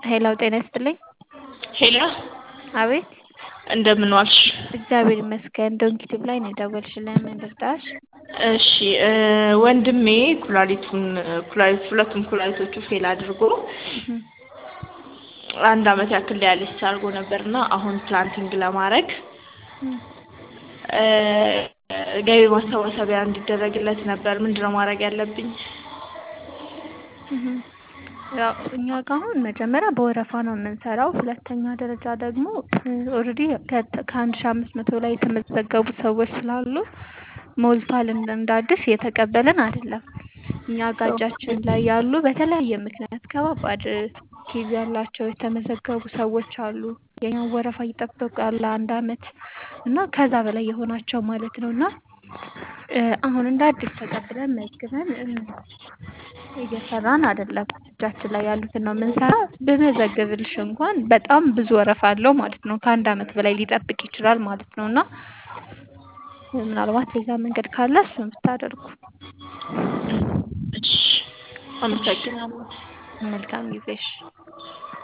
ሄሎ ጤና ይስጥልኝ። ሄሎ አቤት እንደምን ዋልሽ? እግዚአብሔር ይመስገን። ዶንኪቲቭ ላይ ነው የደወልሽልን። ምን ልርዳሽ? እሺ ወንድሜ ኩላሊቱን ኩላሊት ሁለቱም ኩላሊቶቹ ፌል አድርጎ አንድ አመት ያክል ዲያሊሲስ አድርጎ ነበር እና አሁን ፕላንቲንግ ለማድረግ ገቢ ማሰባሰቢያ እንዲደረግለት ነበር። ምንድነው ማድረግ ያለብኝ? ያው እኛ ጋር አሁን መጀመሪያ በወረፋ ነው የምንሰራው። ሁለተኛ ደረጃ ደግሞ ኦልሬዲ ከአንድ ሺህ አምስት መቶ ላይ የተመዘገቡ ሰዎች ስላሉ ሞልቷል እንደ አዲስ እየተቀበልን አይደለም። እኛ ጋር እጃችን ላይ ያሉ በተለያየ ምክንያት ከባባድ ኬዝ ያላቸው የተመዘገቡ ሰዎች አሉ። የኛን ወረፋ እየጠበቁ ያለ አንድ አመት እና ከዛ በላይ የሆናቸው ማለት ነው እና አሁን እንደ አዲስ ተቀብለን መዝግበን እየሰራን አይደለም። እጃችን ላይ ያሉትን ነው የምንሰራ። ብመዘግብልሽ እንኳን በጣም ብዙ ወረፋ አለው ማለት ነው። ከአንድ አመት በላይ ሊጠብቅ ይችላል ማለት ነው እና ምናልባት ሌላ መንገድ ካለ እሱን ብታደርጉ። እሺ አመሰግናለሁ። መልካም ጊዜሽ